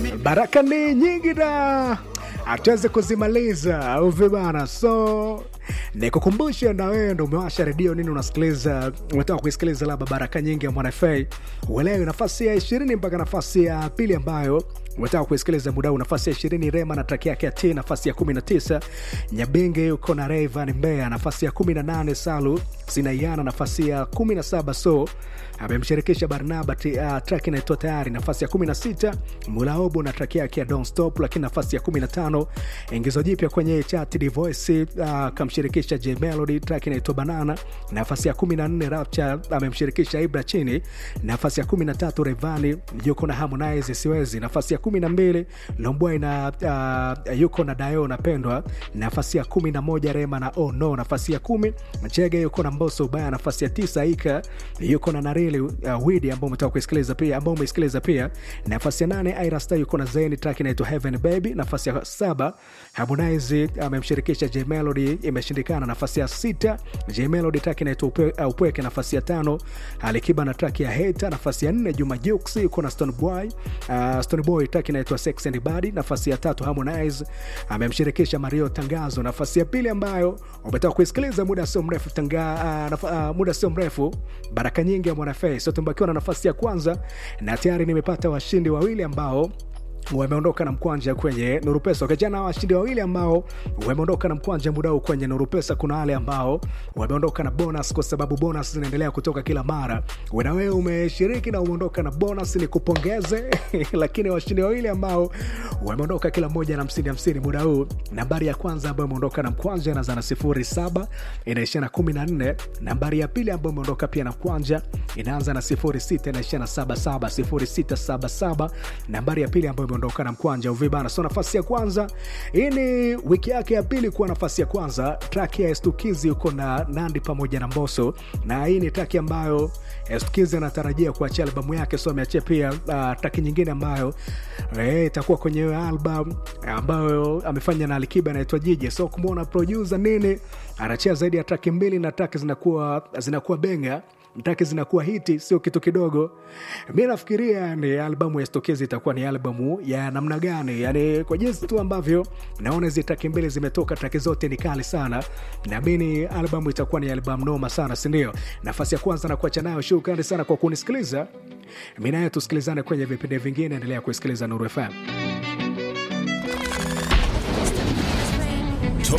baraka ni nyingi na hatuwezi kuzimaliza au vibana so nikukumbushe na wewe ndo umewasha redio nini unasikiliza umetoka kuisikiliza labda baraka nyingi ya mwanafa uelewe nafasi ya ishirini mpaka nafasi ya pili ambayo umetaka kuisikiliza muda huu nafasi ya ishirini rema na traki yake ya t nafasi ya 19 nyabenge yuko na revan mbea nafasi ya 18 salu zinaiana nafasi ya 17 so amemshirikisha barnaba uh, track inaitwa tayari nafasi ya 16 mulaobo na track yake ya Don't Stop lakini nafasi ya 15 ingizo jipya kwenye chat divoice uh, kamshirikisha j melody track inaitwa banana nafasi ya 14 rapture amemshirikisha ibra chini nafasi ya 13 revani yuko na harmonize siwezi nafasi ya 12 lombwai na uh, yuko na dayo napendwa nafasi ya 11 rema na oh no nafasi ya 10 chege yuko na mboso ubaya nafasi ya 9 ika yuko na narili uh, widi ambao umetoka kuisikiliza pia ambao umeisikiliza pia nafasi ya 8 irasta yuko na zeni track inaitwa heaven baby nafasi ya 7 harmonize amemshirikisha j melody imeshindikana nafasi ya 6 j melody track inaitwa upe, uh, upweke nafasi ya 5 alikiba na track ya heta nafasi ya 4 juma jux yuko na stone boy uh, stone boy track inaitwa sex and body nafasi ya tatu harmonize amemshirikisha mario tangazo nafasi ya pili ambayo umetoka kuisikiliza muda sio mrefu tanga, uh, naf, uh, muda sio mrefu baraka nyingi ya mwanafe so tumbakiwa na nafasi ya kwanza na tayari nimepata washindi wawili ambao wameondoka na mkwanja kwenye nurupesa wakijana washindi wawili ambao wameondoka na mkwanja muda huu kwenye nurupesa kuna wale ambao wameondoka na bonus kwa sababu bonus zinaendelea kutoka kila mara na wewe umeshiriki na umeondoka na bonus ni kupongeze lakini washindi wawili ambao wameondoka kila mmoja na hamsini hamsini muda huu nambari ya kwanza ambayo imeondoka na mkwanja inaanza na sifuri saba inaishia na kumi na nne nambari ya pili ambayo imeondoka pia na mkwanja inaanza na sifuri sita inaishia na saba saba sifuri sita saba saba nambari ya pili ambayo imeondoka na mkwanja uvibana so nafasi ya kwanza hii ni wiki yake ya pili kuwa nafasi ya kwanza traki ya estukizi yuko na nandi pamoja na mboso na hii ni traki ambayo estukizi anatarajia kuachia albamu yake so ameachia pia uh, traki nyingine ambayo itakuwa eh, kwenye hiyo album ambayo amefanya na alikiba anaitwa jiji so kumwona produsa nini anachia zaidi ya traki mbili na traki zinakuwa zinakuwa benga mtaki zinakuwa hiti sio kitu kidogo mi nafikiria ni albamu ya stokezi itakuwa ni albamu ya namna gani yani kwa jinsi tu ambavyo naona hizi traki mbili zimetoka traki zote ni kali sana naamini albamu itakuwa ni albamu noma sana sindio nafasi ya kwanza na kuacha nayo shukrani sana kwa kunisikiliza mi naye tusikilizane kwenye vipindi vingine endelea kusikiliza nuru fm